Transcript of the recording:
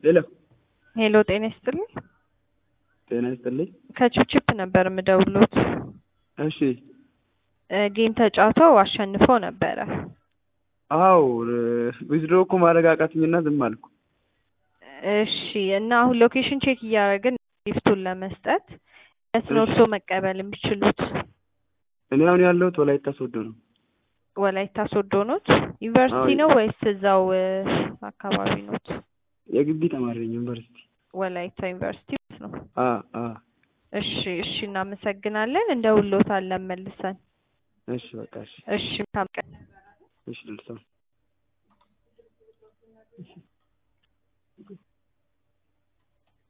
ሄሎ ሄሎ ጤና ይስጥልኝ። ጤና ይስጥልኝ። ከቺፕቺፕ ነበር የምደውሎት። እሺ እ ጌም ተጫውተው አሸንፈው ነበረ። አዎ ዊዝድሮ እኮ ማድረግ አቃተኝና ዝም አልኩ። እሺ እና አሁን ሎኬሽን ቼክ እያደረግን ጊፍቱን ለመስጠት የት ነው እርስዎ መቀበል የሚችሉት? እኔ አሁን ያለሁት ወላይታ ሶዶ ነው። ወላይታ ሶዶ ኖት? ዩኒቨርሲቲ አዎ። ነው ወይስ እዛው እ አካባቢ ኖት? የግቢ ተማሪ ነኝ ዩኒቨርሲቲ። ወላይታ ዩኒቨርሲቲ ነው። አ አ እሺ እሺ፣ እናመሰግናለን። እንደውሎታለን መልሰን። እሺ በቃ እሺ እሺ መልካም ቀን። እሺ ልልሰው